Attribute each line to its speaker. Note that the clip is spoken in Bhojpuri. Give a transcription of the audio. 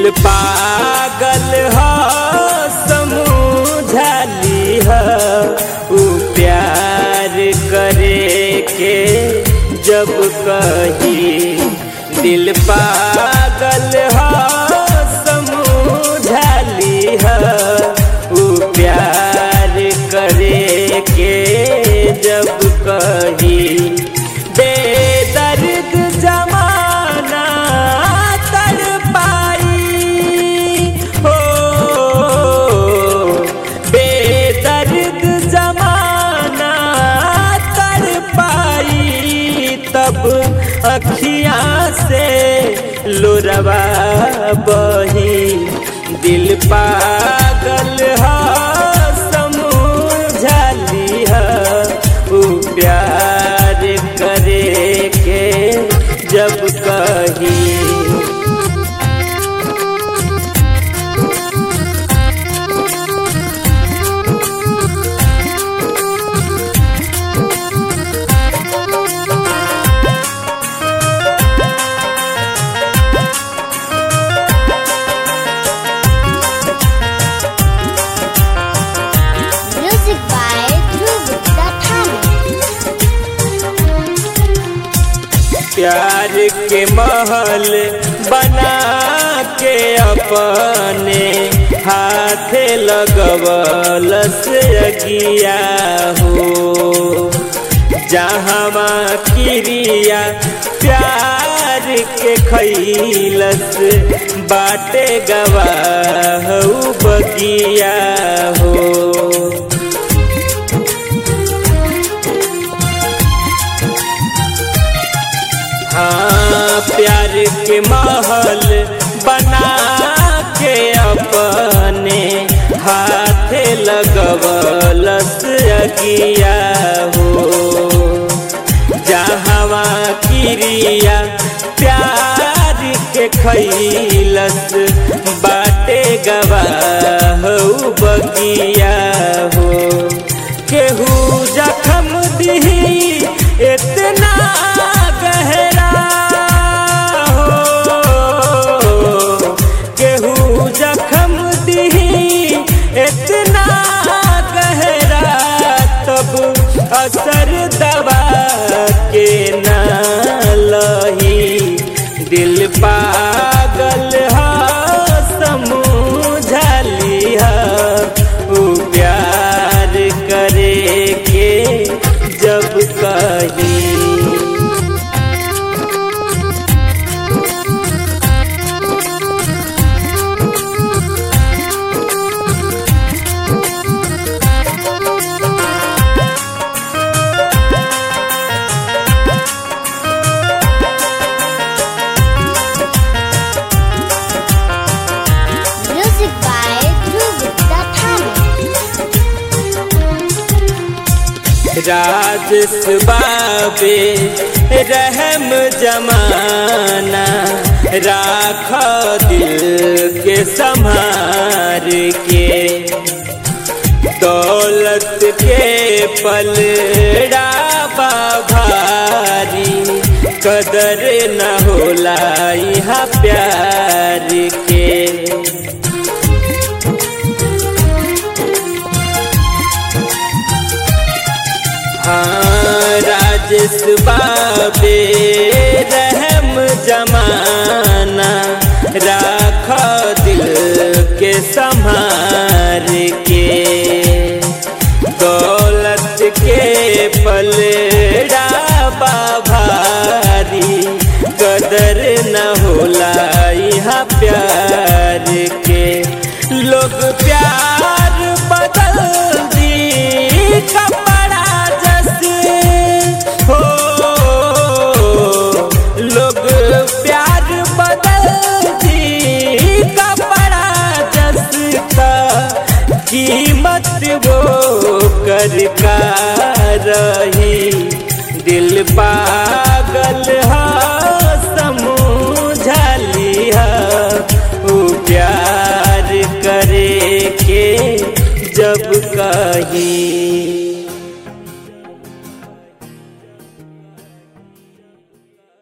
Speaker 1: दिल पागल ह समझाली ह उ प्यार करे के जब कही दिल पागल ह समझाली ह उ प्यार करे के जब कही बेदर्द जमाना तर पाई हो बेदर्द जमाना तर पाई तब अखियाँ से लोरवा बही दिल पागल ह समझाली ह उ प्यार करे के जब कही
Speaker 2: Music by Dhruv Dattani.
Speaker 1: प्यार के महल बना के अपने हाथ लगवल से अगिया हो जहाँ क्रिया प्यार के खैलस बाटे गवाह बगिया हो हाँ प्यार के महल बना के अपने हाथ लगवलस अगिया हो जहवा क्रिया प्यार के खैलस बाटे गवाह बगिया हो केहू जखम दिही इतना गहरा हो केहू जखम दिही इतना गहरा तब असर दवा के ना लही दिल पागल ह समझाली ह उ प्यार करे के जब कही
Speaker 2: Music by Dhruv Dattani.
Speaker 1: राजस बाबे रहम जमाना राख दिल के संभार के दौलत के पलड़ा भारी कदर न होला यहाँ प्यार के हाँ राजेश बाबे रहम जमाना राख दिल के संभार के दौलत के पलड़ा भारी कदर न होला यहाँ प्यार के लोग प्यार बदल दी कपड़ा जैसे हो लोग प्यार बदल दी कपड़ा जसका कीमत वो कर का रही दिल पागल हा समझाली हा उ प्यार करे के जब कही